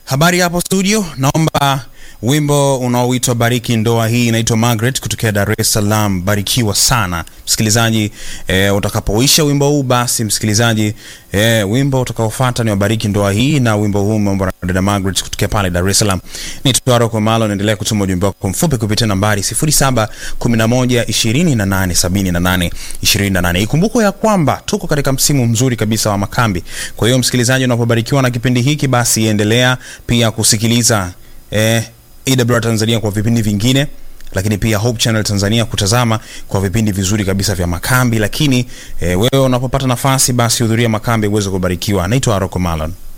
Habari hapo studio, naomba wimbo unaoitwa Bariki Ndoa. Hii inaitwa Margaret kutokea Dar es Salaam. Barikiwa sana msikilizaji. E, utakapoisha wimbo huu basi msikilizaji, e, wimbo utakaofuata ni Wabariki Ndoa Hii, na wimbo huu umeombwa na dada Margaret kutokea pale Dar es Salaam. Ni Twaro kwa Malo, naendelea kutuma ujumbe wako mfupi kupitia nambari 0711287828. Ikumbukwe ya kwamba tuko katika msimu mzuri kabisa wa makambi. Kwa hiyo msikilizaji, unapobarikiwa na kipindi hiki basi endelea pia kusikiliza eh, AWR Tanzania kwa vipindi vingine, lakini pia Hope Channel Tanzania kutazama kwa vipindi vizuri kabisa vya makambi. Lakini eh, wewe unapopata nafasi basi hudhuria makambi uweze kubarikiwa. Naitwa Aroko Malon.